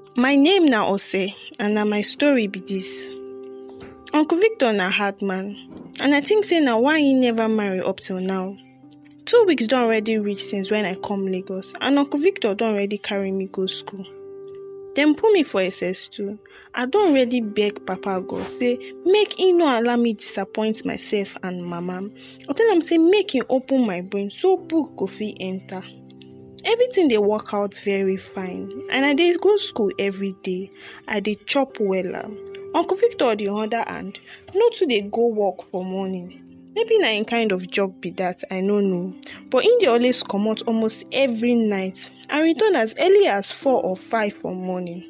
My name na Ose and na my story be dis. Uncle Victor na hard man and I think say na why he never marry up till now. Two weeks don already reach since when I come Lagos and Uncle Victor don already carry me go school. Dem put me for SS2. I don already beg papa God say make he no allow me disappoint myself and mama. I tell am say make he open my brain so book go fit enter. Everything dey work out very fine and I dey go school every day. I dey chop wella. Uncle Victor on the other hand no too dey go work for morning. Maybe na im kind of job be dat I no know but im dey always comot almost every night and return as early as four or five for morning.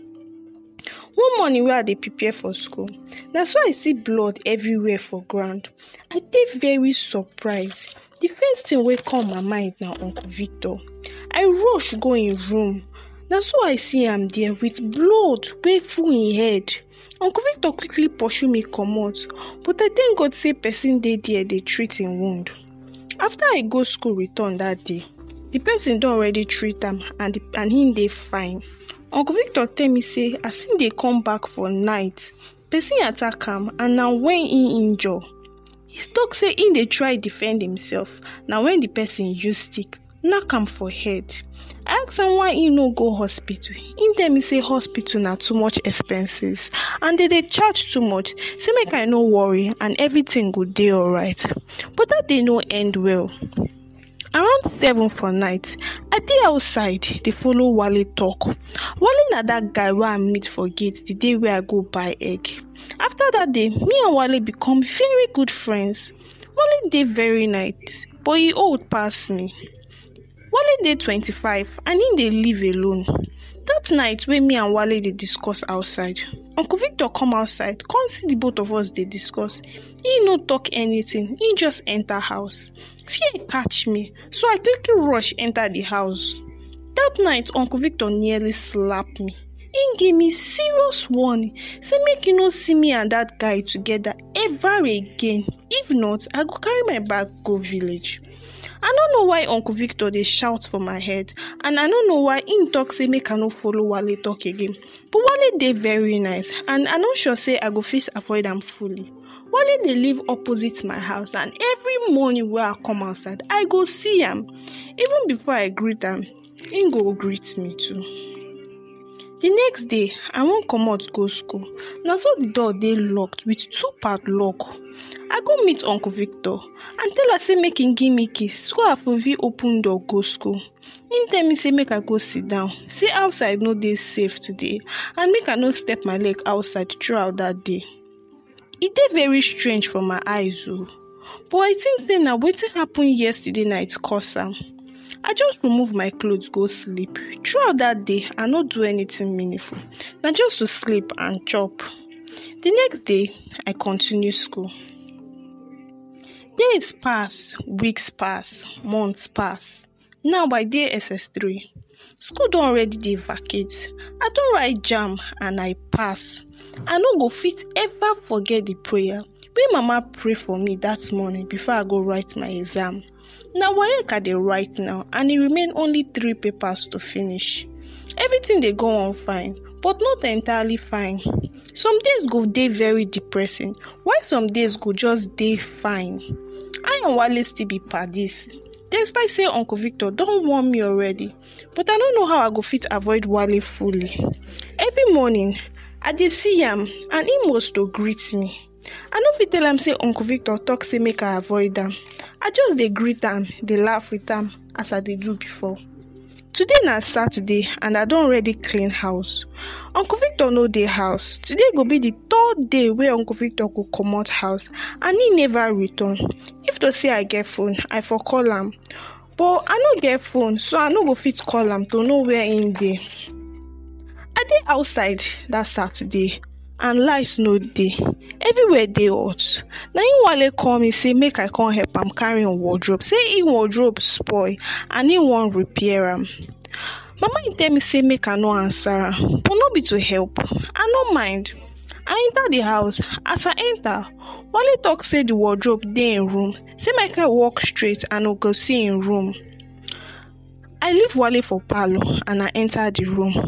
One morning wey I dey prepare for school na so I see blood everywhere for ground. I dey very surprise. The first thing wey come my mind na Uncle Victor. I rush go im room na so I see am there with blood wey full im head. Uncle Victor quickly pursue me comot but I thank God say person dey there dey treat im wound. After I go school return dat day, the person don already treat am and and im dey fine. Uncle Victor tell me say as im dey come back for night, person attack am and na when im injure. He talk say im dey try defend himself na when the person use stick knack am for head. I ask am why im no go hospital. Im tell me say hospital na too much expenses and dem dey charge too much say make I no worry and everything go dey alright but dat day no end well. Around seven for night, I dey outside dey follow Wale talk. Wale na dat guy wey I meet for gate the day wey I go buy egg. After dat day, me and Wale become very good friends. Wale dey very nice but e old pass me. Wale dey twenty-five and im dey live alone. Dat night wey me and Wale dey discuss outside, Uncle Victor come outside come see the both of us dey discuss. He no talk anything, he just enter house. Fear catch me so I quickly rush enter the house. Dat night Uncle Victor nearly slap me. Im give me serious warning say make e no see me and dat guy together ever again. If not, I go carry my bag go village. I no know why Uncle Victor dey shout for my head and I no know why im talk say make I no follow Wale talk again but Wale dey very nice and I no sure say I go fit avoid am fully. Wale dey live opposite my house and every morning wey I come outside I go see am. Even before I greet am, im go greet me too. The next day, I wan comot go school na so the door dey locked with two padlock. I go meet Uncle Victor and tell am say make im give me key so I for fit open door go school. Im tell me say make I go sit down, say outside no dey safe today and make I no step my leg outside throughout dat day. E dey very strange for my eyes oo but I think say na wetin happen yesterday night cause am. I just remove my cloth go sleep. Throughout dat day, I no do anything meaningful na just to sleep and chop. The next day, I continue school. Days pass, weeks pass, months pass. Now I dey SS3. School don already dey vacate. I don write JAMB and I pass. I no go fit ever forget the prayer wey mama pray for me dat morning before I go write my exam. Na WAEC I dey write now and e remain only three papers to finish. Everything dey go on fine but not entirely fine. Some days go dey very depressing while some days go just dey fine. I and Wale still be padis despite say Uncle Victor don warn me already but I no know how I go fit avoid Wale fully. Every morning, I dey see am and im must to greet me. I no fit tell am say Uncle Victor talk say make I avoid am. I just dey greet am, dey laugh with am as I dey do before. Today na Saturday and I don already clean house. Uncle Victor no dey house. Today go be the third day wey Uncle Victor go comot house and im never return. If to say I get phone, I for call am but I no get phone so I no go fit call am to know where im dey. I dey outside dat Saturday and light no dey. Everywhere dey hot. Na im Wale call me say make I come help am carry im wardrobe say im wardrobe spoil and im wan repair am. Mama im tell me say make I no answer am but no be to help. I no mind. I enter the house. As I enter, Wale talk say the wardrobe dey im room say make I walk straight and I go see im room. I leave Wale for parlour and I enter the room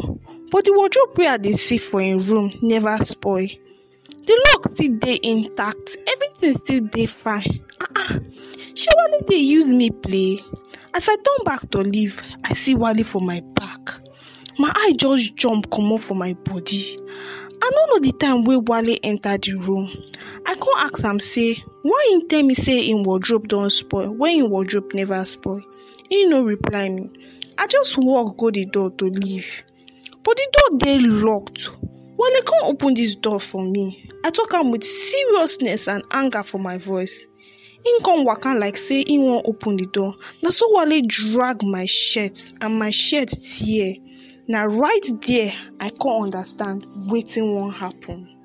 but the wardrobe wey i dey see for im room never spoil the lock still dey intact everything still dey fine ah ah shey wale dey use me play as i turn back to leave i see wale for my back my eye just jump comot for my body i no know the time wey wale enter the room i come ask am say why im tell me say im wardrobe don spoil when im wardrobe never spoil im no reply me i just walk go the door to leave but the door dey locked wale come open dis door for me i talk am with seriousness and anger for my voice im come waka like say im wan open the door na so wale drag my shirt and my shirt tear na right there i come understand wetin wan happen.